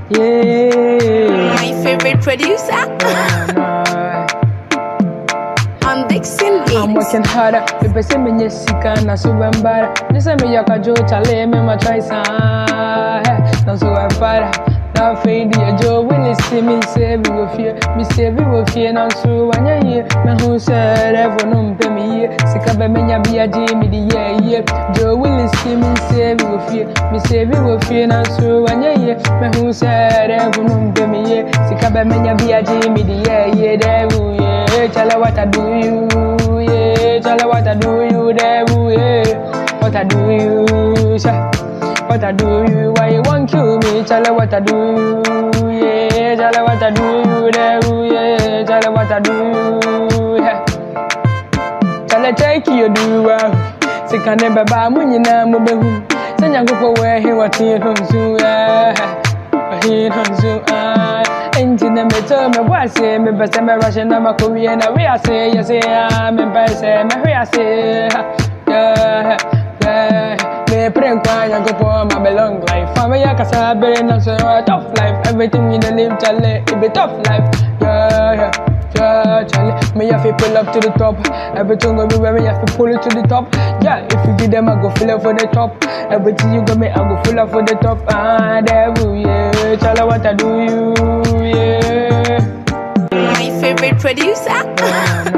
Yeah. My favorite producer. I'm Dixon I'm Beats. working harder. People say me yes sika na so bambara. They say me yaka jo chale me ma try sa. Na so bambara. Na fade ya jo will see me say we go fear. Me say we go fear na so anya ye. Me hu say revo no mpe me ye. Sika be me nya bia ji me di ye ye. Jo will see me say we go fear. Me say we go fear na so anya ye. Me hu say revo no mpe me ye. Sika be me nya bia ji me di ye ye. Devu ye. Tell her what I do you, yeah. Tell her what I do you, devil, yeah. What I do you, sha. What I do you, why you want kill me? Tell her what I do you, yeah. Tell her what I do you, devil, yeah. Tell her what I do you, yeah. Tell her take you do well. Say can never buy money na mo be hu. Say nyankopɔ wɔ he what he hon so, yeah. He hon so, ah. Enti na me to me bɔ ase me pɛ sɛ me rush na ma kɔ wie na we ase yɛ se ah me pɛ sɛ me hwe ase ha yeah yeah me pray nkwa nyankopɔn ma belong life fa me yɛ kasa bere na so uh, tough life everything we dey live chale it be tough life yeah yeah yeah, Charlie. Me have to pull up to the top. Everything go be where me have to pull it to the top. Yeah, if you give them, I go fill up for the top. Everything you got me, I go fill up for the top. Ah, devil, yeah. Charlie, what I do you, yeah. My favorite producer. Nah,